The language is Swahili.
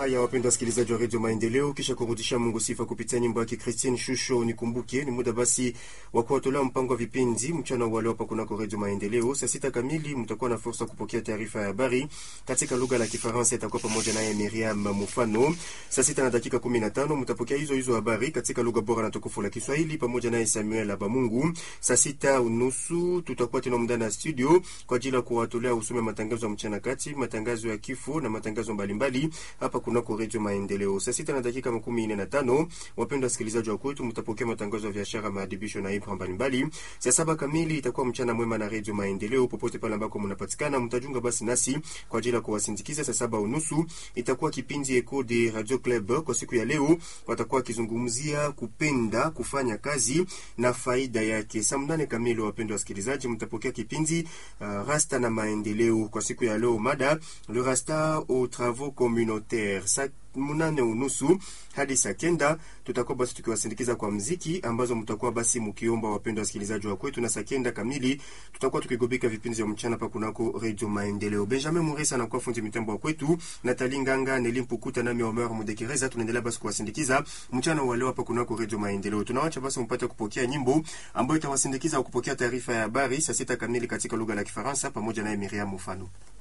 Haya, wapendwa wasikilizaji wa redio Maendeleo, kisha kurudisha Mungu sifa kupitia nyimbo yake Christine Shusho nikumbuke, ni muda basi wa kuwatolea mpango wa vipindi mchana wa leo hapa kunako redio Maendeleo. Saa sita kamili mtakuwa na fursa kupokea taarifa ya habari katika lugha la Kifaransa, itakuwa pamoja naye Miriam Mufano. Saa sita na dakika kumi na tano mtapokea hizo hizo habari katika lugha bora na tukufu la Kiswahili pamoja naye Samuel Abamungu. Saa sita unusu tutakuwa tena mndani ya studio kwa ajili ya kuwatolea usome matangazo ya mchana kati, matangazo ya kifo na matangazo mbalimbali hapa kunako redio Maendeleo. Saa sita na dakika makumi nne na tano wapendwa wasikilizaji wa kwetu, mtapokea matangazo ya biashara, maadibisho na ibra mbalimbali. Saa saba kamili itakuwa mchana mwema na redio Maendeleo popote pale ambako mnapatikana, mtajunga basi nasi kwa ajili ya kuwasindikiza. Saa saba unusu itakuwa kipindi Eco de Radio Club. Kwa siku ya leo watakuwa wakizungumzia kupenda kufanya kazi na faida yake. Saa mnane kamili, wapendwa wasikilizaji, mtapokea kipindi uh, Rasta na Maendeleo. Kwa siku ya leo mada le rasta aux travaux communautaires. Saa munane unusu hadi saa kenda tutakuwa basi tukiwasindikiza kwa mziki ambazo mtakuwa basi mkiomba, wapendwa wasikilizaji wa kwetu, na saa kenda kamili tutakuwa tukigobeka vipindi vya mchana pa kunako Radio Maendeleo. Benjamin Muresa na kwa fundi mitambo wa kwetu, Natali Nganga, Neli Mpukuta nami Omer Mudekereza, tunaendelea basi kuwasindikiza mchana wa leo hapa kunako Radio Maendeleo. Tunawacha basi mpate kupokea nyimbo ambayo itawasindikiza kupokea taarifa ya habari saa sita kamili katika lugha la Kifaransa pamoja naye Miriam Mufano.